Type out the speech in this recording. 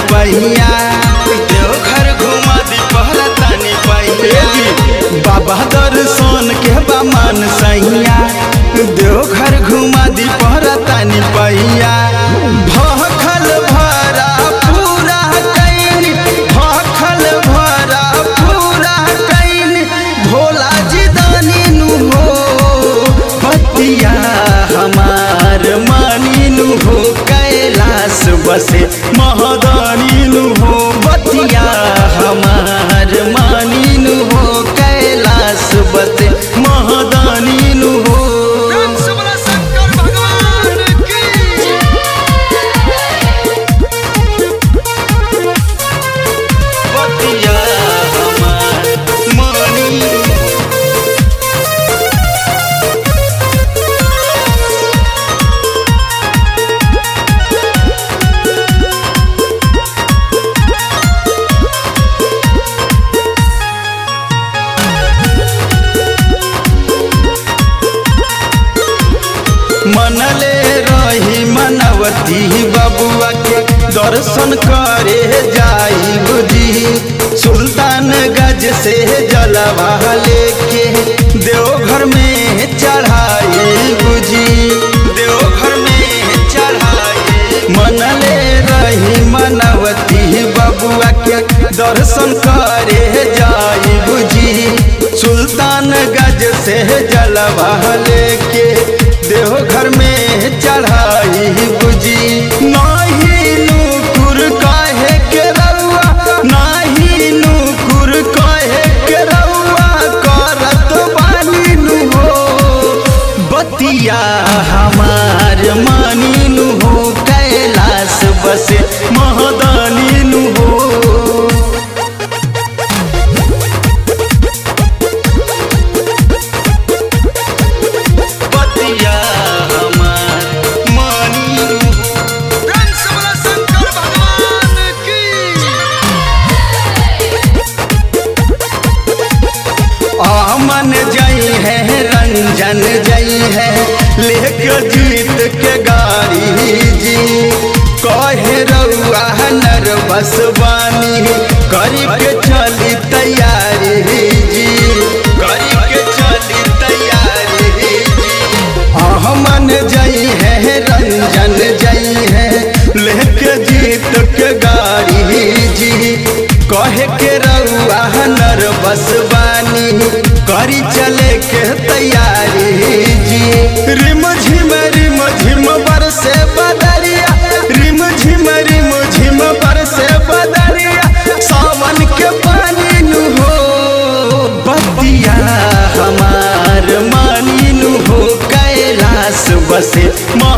पहिया देवघर घुमा दी पहरा तानी पहिया बाबा दर्शन के बमन सैया देवघर घुमा दी पहरा तानी पहिया भखल भरा पूरा कैन भखल भरा पूरा कैन भोला जी दानी नु हो पतिया हमार मानी नु हो कैलाश बसे महदानी नु हो बतिया हमार मानी नु हो कैलाश बसे महदानी नु हो शंकर भगवान की बतिया हमार मानी मनले रही मनवती बबुआ के दर्शन करे जाई बुद्धि सुल्तान गज से जलवा लेके देवघर में चढ़ाई बुझी देवघर में चढ़ाए मनले रही मनवती बबुआ के दर्शन करे जाई बुझी सुल्तान गज से जलवा लेके देवघर में चढ़ाई बुझी नाही नूपुर काहे के रउआ नाही नूपुर काहे के रउआ करत बानी नु हो बतिया हमार मानी नु हो कैलाश बसे महदानी नु हो बतिया हमार मानी शंकर भगवान की आमन जई है रंजन जई है लेके जीत के गाड़ी जी कहे रउआ नर बसवानी करी के चली तैयारी जी करी के चली तैयारी आमन जई है रंजन जई है लेके जीत के गाड़ी जी कहे के रउआ नर बसवानी करी चले के तैयारी जी रिम झिम रिम झिम बरसे बदरिया रिम झिम रिम झिम बरसे बदरिया सावन के पानी नु हो बतिया हमार मानी नु हो कैलाश बसे